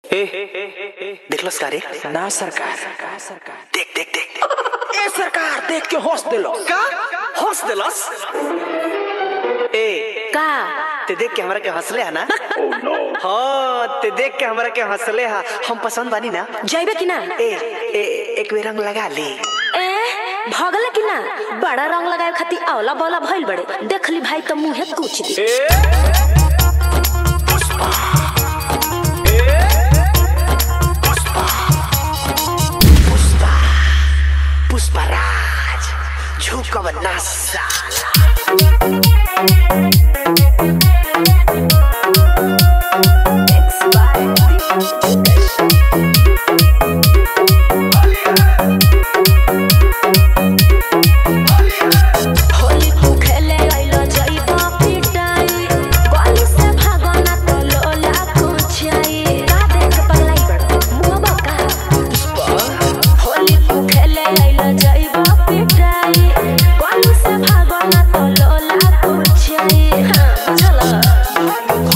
ए देखलस का रे ना सरकार देख देख देख ए सरकार देख के हंस दिलो का हंस देलस ए का ते देख के हमरा के हंसले है ना हाँ ते देख के हमरा के हंसले है हम पसंद बानी ना जाइबे कि ना ए, ए एक बेर रंग लगा ली ए भगले कि ना बड़ा रंग लगाए खातिर औला बौला भइल बड़े देखली भाई तो मुंहे कुछ दी पुष्पा पुष्पराज झुकब ना साला होली तू खेले आइलो जाइबा पिटाई गली से भागना तो लोला कुछाई का देख पगलाई बड़ मुंह बका होली तू खेले आइलो जाइबा पिटाई गली से भागना तो लोला कुछाई हां चलो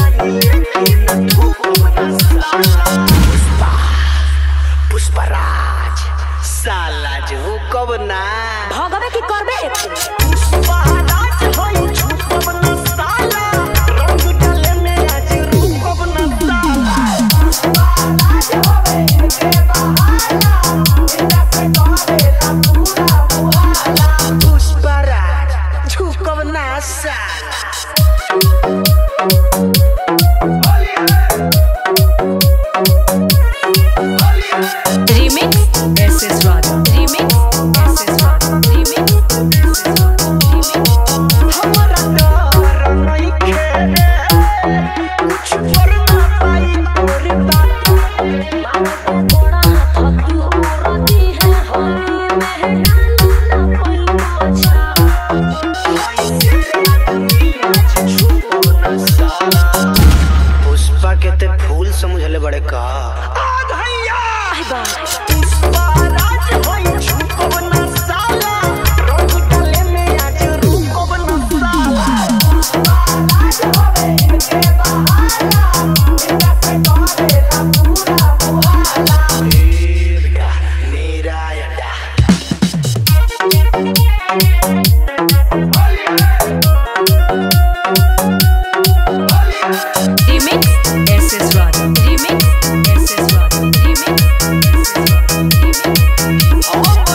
पुष्पराज साला झुकब ना भगवे की करबे एक पुष्पराज झुकब ना साला remix SS Raj remix SS Raj remix SS Raj remix हमरा डर नइखे कुछ पर ना पाई तोरे बात बड़ा थकी औरती है होली में डालना कोई अच्छा पुष्पा के ते फूल समझले बड़े का आई बा remix SS Raj remix SS Raj remix SS Raj remix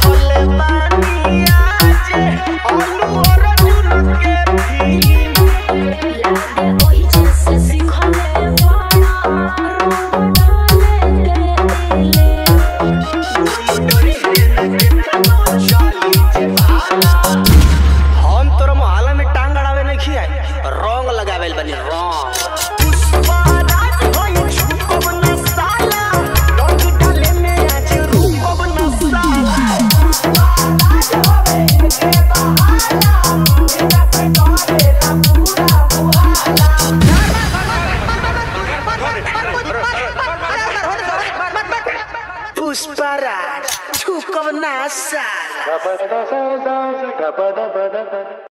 लागे ओही जैसे सिखले बड़ा रंग डाले के दिले हम तोरा मोहल्ला में टांग अड़ावे नहीं खियाई रंग लगावे बनी रंग पुष्पराज झुकब ना साला